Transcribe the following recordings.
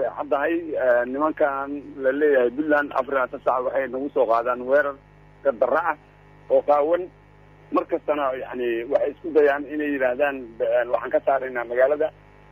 way caddahay nimankan la leeyahay puntland afar iyo labaatan saac waxay nagu soo qaadaan weerar gardarra ah oo qaawan mar kastana yani waxay isku dayaan inay yidhaahdaan waxaan ka saaraynaa magaalada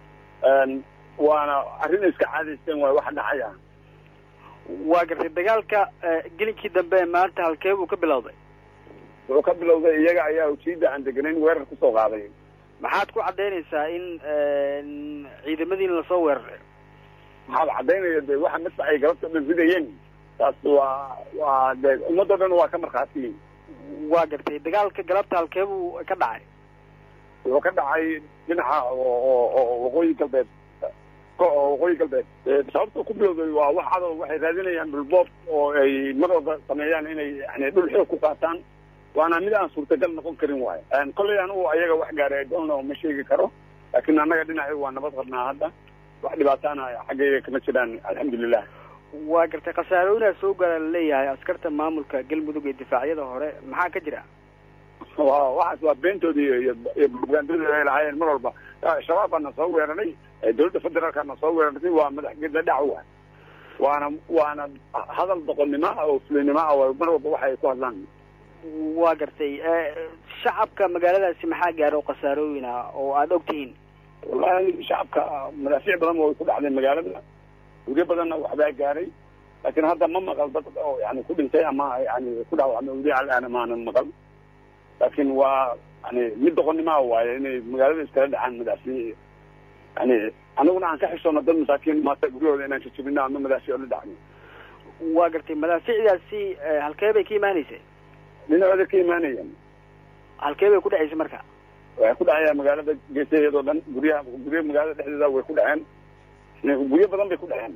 waana arrin iska caadaysteen waay waxa dhacaya waa gartay dagaalka gelinkii dambe ee maanta halkee buu ka bilowday wuxuu ka bilowday iyaga ayaa ujiida aan deganayn weerar kusoo qaaday maxaad ku caddaynaysaa in ciidamadiina lasoo weeraray maxaad caddaynaya de waxa masa ay galabta dhan ridayeen taas waa waa de ummadoo dhan waa ka markhaatiyin waa gartay dagaalka galabta halkee buu ka dhacay wuxuu ka dhacay dhinaca oo waqooyi galbeed waqooyi galbeed sababta ku bilowday waa wax cadow waxay raadinayaan dhulboob oo ay mar walba sameeyaan inay yani dhul xoog ku qaataan waana mid aan suurtagal noqon karin waayo kollay anigu ayaga wax gaaray dono ma sheegi karo laakiin annaga dhinaci waa nabad qabnaa hadda wax dhibaataana xaggayga kama jiraan alxamdulilah waa gartay khasaarooyinaa soo gaara laleeyahay askarta maamulka galmudug ee difaacyada hore maxaa ka jira wa waxaas waa beentoodii iyo iyo propagandadii ay lahaayeen mar walba shabaab baa na soo weeraray dawladda federaalka na soo weerartay waa madaxgeda dhacwa waana waana hadal doqonnimo ah oo fulinimo ah oo mar walba waxa ay ku hadlaan waa gartay shacabka magaaladaasi maxaa gaara oo khasaarooyin ah oo aada og tihiin wallahi shacabka madaafiic badan way ku dhacday magaalada weriyo badanna waxbaa gaaray laakiin hadda ma maqal dad oo yani ku dhintay ama yani ku dhaawacmay weli alaana maanan maqal laakiin waa yani mid doqonnimoa waaye inay magaalada iskala dhacaan madaafiic yani anaguna aan ka xishoona dad masaakiin maata guryahooda inaan jajabino ama madaafiic la dhacno waa gartay madaafiicdaasi halkee bay ka imaanaysa dhinacooda ka imaanayaan halkee bay ku dhacaysa marka waxay ku dhacayaan magaalada geesaheedoo dhan guryaha gurya magaalada dhexdeeda way ku dhaceen guryo badan bay ku dhaceen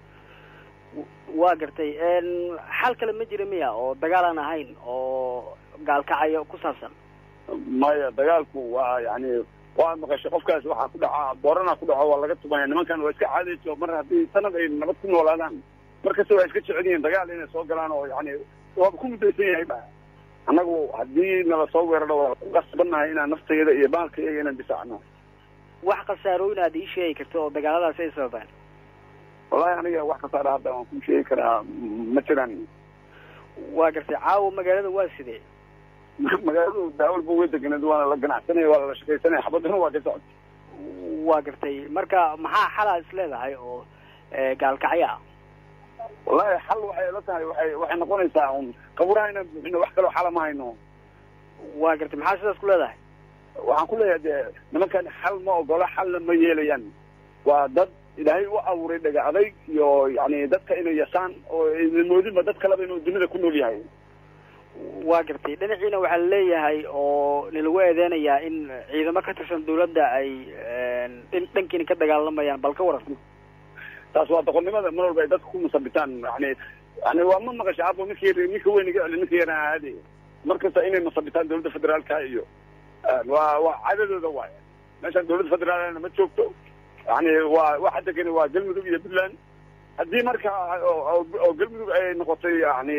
waa gartay xal kale ma jira miya oo dagaal aan ahayn oo gaalkacayo ku saabsan maya dagaalku waa yani waa maqashay qofkaas waxaa ku dhaca boorana ku dhaco waa laga tumaya nimankan waa iska caadayso mar haddii sanad ay nabad ku noolaadaan mar kasta waa iska jecel yihiin dagaal inay soo galaan oo yani waaba ku mudaysan yahay ba annagu haddii nala soo weeraro waa ku qasbannahay inaan naftayada iyo baalkayaga inaan difaacno wax khasaarooyin aad ii sheegi karto oo dagaaladaasi ay sababaan wallahi aniga wax khasaara hadda waan ku sheegi karaa ma jiraan waa gartay caawa magaalada waa sidee magaaladu daawalba way deganeed waana la ganacsanaya waa la shaqaysanaya xabadana waa ka socota waa gartay marka maxaa xalaa is leedahay oo gaalkacyo ah wallahi xal waxay la tahay waay waxay noqonaysaa un qaburaha inaan buuxino wax kaloo xala ma hayno waa gartay maxaa sidaas ku leedahay waxaan ku leeyahay dee nimankan xal ma ogola xalna ma yeelayaan waa dad ilaahay u abuuray dhaga adayg iyo yani dadka inay yasaan oo moodinba dad kaleba inuu dunida ku nool yahay waa gartay dhinaciina waxaa laleeyahay oo nalagu eedeynayaa in ciidamo ka tirsan dawladda ay dhankiina ka dagaalamayaan bal ka waran taas waa doqonnimada mar walba ay dadka ku musabitaan yani yani waa ma maqasha abo ninka yar ninka weyn iga celi ninka yaraa aade mar kasta inay musabitaan dawladda federaalka iyo waa waa cadadooda waay meeshaan dawladda federaalna ma joogto yani waa waxa degani waa galmudug iyo puntland haddii marka oo galmudug ay noqotay yani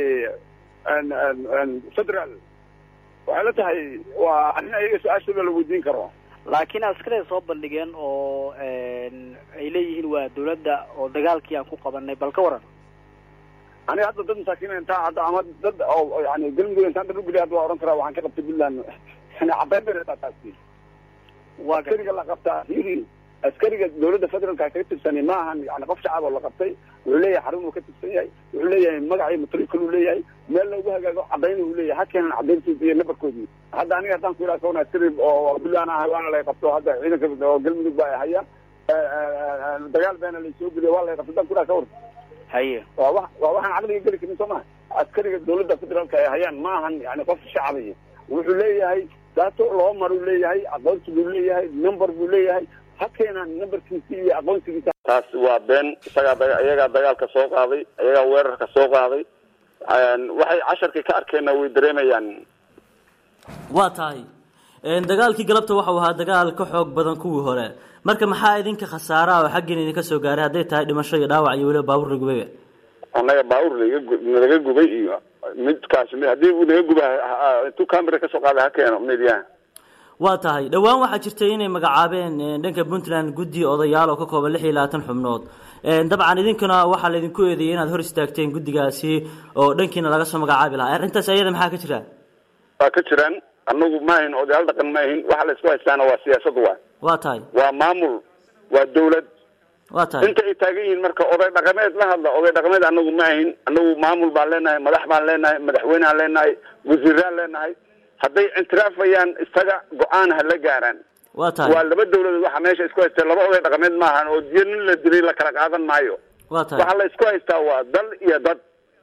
federal waxay la tahay waa arrin ayaga su-aashooda la weydiin karo laakiin askaray soo bandhigeen oo ay leeyihiin waa dawladda oo dagaalkii aan ku qabanay bal ka waran aniga hadda dad masaakiin intaa hadda ama dad oo yani galmudug intaan dad ugeliya hadda waa oran karaa waxaan ka qabtay puntland yani caddayn bay reetaa taasi waa askariga la qabtaa hiri askariga dawladda federaalka kaga tirsani ma ahan yani qof shacab oo la qabtay wuxuu leeyahay xarun uu ka tirsan yahay wuxuu leeyahay magacii matrikal uu leeyahay meel loogu hagaago caddayn uu leeyahay ha keenan caddayntiisa iyo nabarkoodii hadda aniga haddaan ku yidhaha kawan askari oo puntland ah waana lay qabto hadda ciidanka oo galmudug baa haya dagaal baana laysoo geliya waa lay qabto haddaan ku yidhaha kawar haye waa wa waa waxaan caqliga geli karin soo maha askariga dawladda federaalka ay hayaan ma ahan yani qof shacabaya wuxuu leeyahay daato loo maruu leeyahay aqoonsi buu leeyahay number buu leeyahay ha keenaan numberkiisi iyo aqoonsigiisa taas waa been isagaa iyagaa dagaalka soo qaaday iyagaa weerarka soo qaaday waxay casharkii ka arkeenna way dareemayaan waa tahay dagaalkii galabta waxau ahaa dagaal ka xoog badan kuwii hore marka maxaa idinka khasaaraha oo xaggiina idinka soo gaaray hadday tahay dhimasho iyo dhaawac iyo weliba baabuur la gubay annaga baabuur laga nalaga gubay iyo midkaas haddii uu naga guba intuu camera kasoo qaaday ha keeno media waa tahay dhowaan waxaa jirtay inay magacaabeen dhanka puntland guddi odayaal oo ka kooban lix iyo labaatan xubnood dabcan idinkuna waxaa laydinku eedeeyay inaad hor istaagteen guddigaasi oo dhankiina laga soo magacaabi lahaa arrintaas ayada maxaa ka jira waa ka jiraan anagu ma ahin odayaal dhaqan ma ahin waxa la isku haystaana waa siyaasad waa waa tahay waa maamul waa dawlad waa tahay inta ay taagan yihiin marka oday dhaqameed la hadla oday dhaqameed anagu ma ahin anagu maamul baan leenahay madax baan leenahay madaxweyneaan leenahay wasiiraan leenahay hadday intiraafayaan isaga go-aan ha la gaaraan waa tahay waa laba dawladood waxa meesha isku haystaa laba oday dhaqameed maahan oo diyo nin la dilay la kala qaadan maayo waa tahay waxa la isku haystaa waa dal iyo dad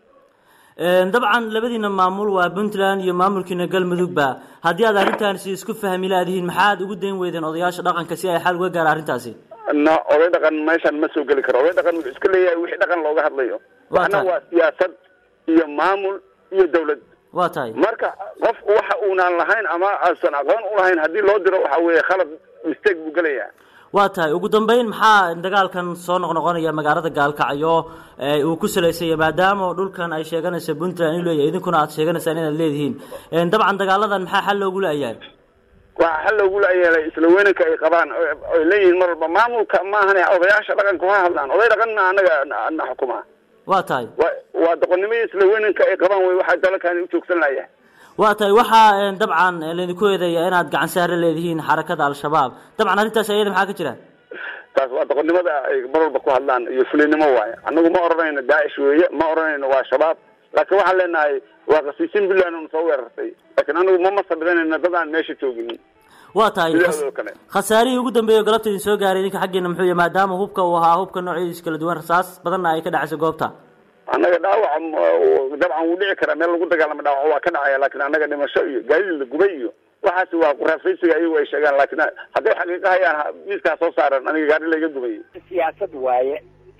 dabcan labadiina maamul waa puntland iyo maamulkiina galmudugba haddii aad arrintaasi isku fahmi laadihiin maxaad ugu dayn weydeen odayaasha dhaqanka si ay xal uga gaara arrintaasi na oday dhaqan meeshan ma soo geli karo oday dhaqan wuxuu iska leeyahay wixii dhaqan looga hadlayo waxna waa siyaasad iyo maamul iyo dawlad waa tahay marka qof waxa uunaan lahayn ama aasan aqoon ulahayn haddii loo diro waxa weeye khalad mistake buu gelayaa waa tahay ugu dambeyn maxaa dagaalkan soo noqnoqonaya magaalada gaalkacyo uu ku salaysanya maadaama dhulkan ay sheeganaysa puntland inuu leeyahay idinkuna aad sheeganaysaan inaad leedihiin dabcan dagaaladan maxaa xal loogu la-yahay waa xal loogu la-yeelay isla weynanka ay qabaan oy leeyihiin mar walba maamulka maahan odayaasha dhaqanka ha hadlaan oday dhaqanna anaga na xukuma waa tahay wa waa doqonnimada isla weynanka ay qabaan wey waxaa dalkan ujoogsan layaa waa tahay waxaa dabcan laydinku eedeeya inaad gacan saare leedihiin xarakada al-shabaab dabcan arrintaas ayada maxaa ka jira taas waa doqonnimada ay mar walba ku hadlaan iyo fulinimo waaye annagu ma odhanayno daacish weeye ma odhanayno waa shabaab laakiin waxaan leenahay waa qasiisin puntland on soo weerartay laakiin anagu ma masabidanayno dad aan meesha joogin waa tahay sidaadoo kale khasaarihii ugu dambeeya o galabta idin soo gaaray idinka xaggeena muxuu yahay maadaama hubka uu ahaa hubka noocyadiisa kala duwan rasaas badanna ay ka dhacayso goobta annaga dhaawaca dabcan wuu dhici karaa meel lagu dagaalamo dhaawac waa ka dhacaya laakiin annaga dhimasho iyo gaadiid la gubay iyo waxaasi waa quraafaysiga iyagu ay sheegaan laakiin hadday xaqiiqa hayaan miiskaa soo saaran aniga gaari layga gubay siyaasad waaye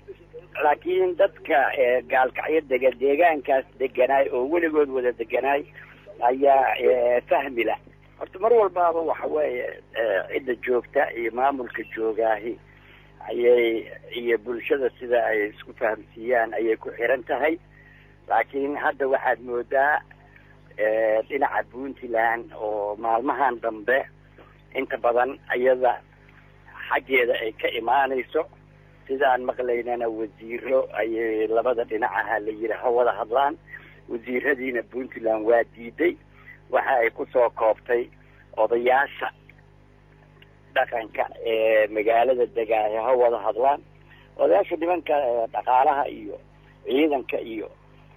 laakiin dadka gaalkacyo dega deegaankaas deganaay oo weligood wada deganaay ayaa fahmi lah horta mar walbaaba waxa weeye cidda joogta iyo maamulka joogaahi ayay iyo bulshada sida ay isku fahamsiiyaan ayay ku xiran tahay laakiin hadda waxaad moodaa dhinaca puntland oo maalmahan dambe inta badan iyada xaggeeda ay ka imaanayso sidaan maqlaynana wasiiro ayay labada dhinacaha la yidhi ha wada hadlaan wasiiradiina puntland waa diiday waxa ay kusoo koobtay odayaasha dhaqanka ee magaalada degaayo ha wada hadlaan odayaasha nimanka dhaqaalaha iyo ciidanka iyo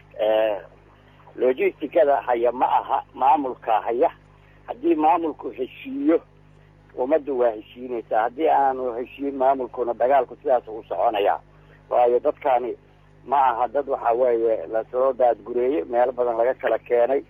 logisticada haya ma aha maamulka haya haddii maamulku heshiiyo ummadda waa heshiinaysaa haddii aanu heshiin maamulkuna dagaalku sidaas u soconaya waayo dadkani ma aha dad waxa weeye lasoo daadgureeyey meelo badan laga kala keenay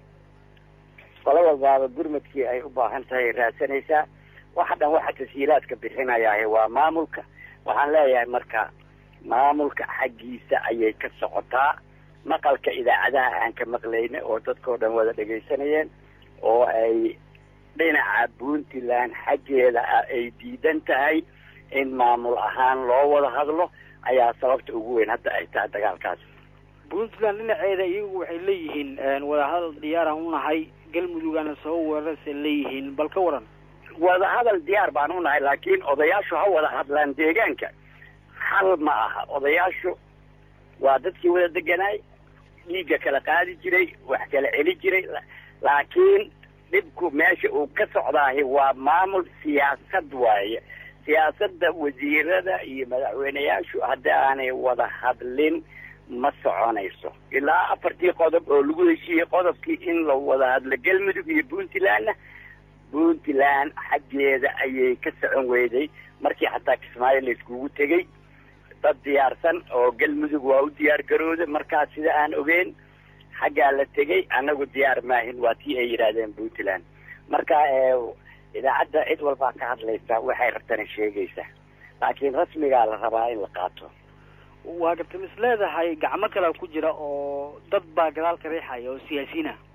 qolo walbaaba gurmadkii ay u baahan tahay raadsanaysaa waxa dhan waxa tashiilaadka bixinayaa waa maamulka waxaan leeyahay marka maamulka xaggiisa ayay ka socotaa maqalka idaacadaha aan ka maqlayna oo dadkao dhan wada dhegaysanayeen oo ay dhinaca puntland xaggeeda ay diidan tahay in maamul ahaan loo wada hadlo ayaa sababta ugu weyn hadda ay tahay dagaalkaas puntland dhinaceeda iyagu waxay leeyihiin wadahadal diyaaraan unahay galmudugana soo weerarasay leeyihiin bal ka waran wadahadal diyaar baan unahay laakiin odayaashu ha wada hadlaan deegaanka xal ma aha odayaashu waa dadkii wada deganaay dhiigga kala qaadi jiray wax kala celi jiray laakiin dhibku meesha uu ka socdaahi waa maamul siyaasad waaye siyaasadda wasiirada iyo madaxweyneyaashu haddii aanay wada hadlin ma soconayso ilaa afartii qodob oo lagu heshiiyey qodobkii in la wada hadlo galmudug iyo puntlandna puntland xaggeeda ayay ka socon weyday markii xataa kismaayo la iskugu tegey dad diyaarsan oo galmudug waa u diyaar garooda markaas sida aan ogeyn xaggaa la tegey annagu diyaar maahin waa tii ay yidhaahdeen puntland marka idaacadda cid walbaa ka hadlaysa waxay rabtana sheegaysa laakiin rasmigaa la rabaa in la qaato waa garta mis leedahay gacmo kalea ku jira oo dad baa gadaal ka riixaya oo siyaasiyiin ah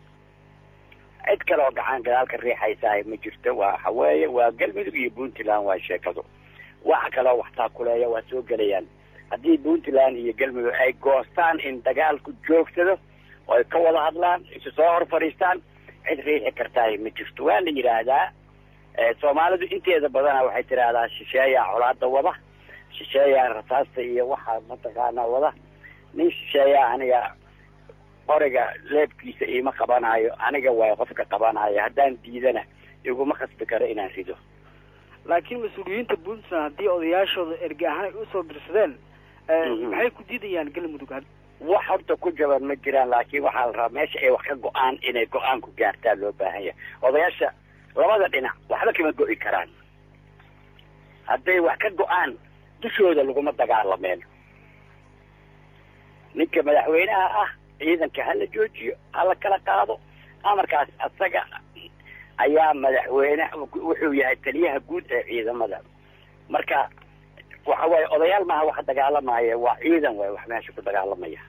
cid kale oo gacan gadaal ka riixaysaa ma jirto waxa weeye waa galmudug iyo puntland waa sheekadu waxa kaleo waxtaa kuleeya waa soo gelayaan haddii puntland iyo galmudug ay goostaan in dagaalku joogsado oo ay ka wada hadlaan isu soo hor fadhiistaan cid riixi kartaay ma jirto waa la yidhaahdaa soomaalidu inteeda badana waxay tidhaahdaa shisheeyaa colaada wada shisheeyaa rasaasta iyo waxa mataqaanaa wada nin shisheeyaa aniga qoriga leebkiisa iima qabanayo aniga waay qofka qabanayo haddaan diidana iguma khasbi karo inaan rido laakiin mas-uuliyiinta puntland haddii odayaashooda erge ahaan ay usoo dirsadeen maxay ku diidayaan galmudug wax horta ku jaban ma jiraan laakiin waxaa la rabaa meesha ay wax ka go-aan inay go-aan ku gaartaa loo baahan yahay odayaasha labada dhinac waxba kama go-i karaan hadday wax ka go-aan dushooda laguma dagaalameen ninka madaxweynaha ah ciidanka hala joojiyo hala kala qaado amarkaas asaga ayaa madaxweyne wuxuu yahay taliyaha guud ee ciidamada marka waxa waaye odayaal maaha wax dagaalamaya waa ciidan waay wax meesha ku dagaalamaya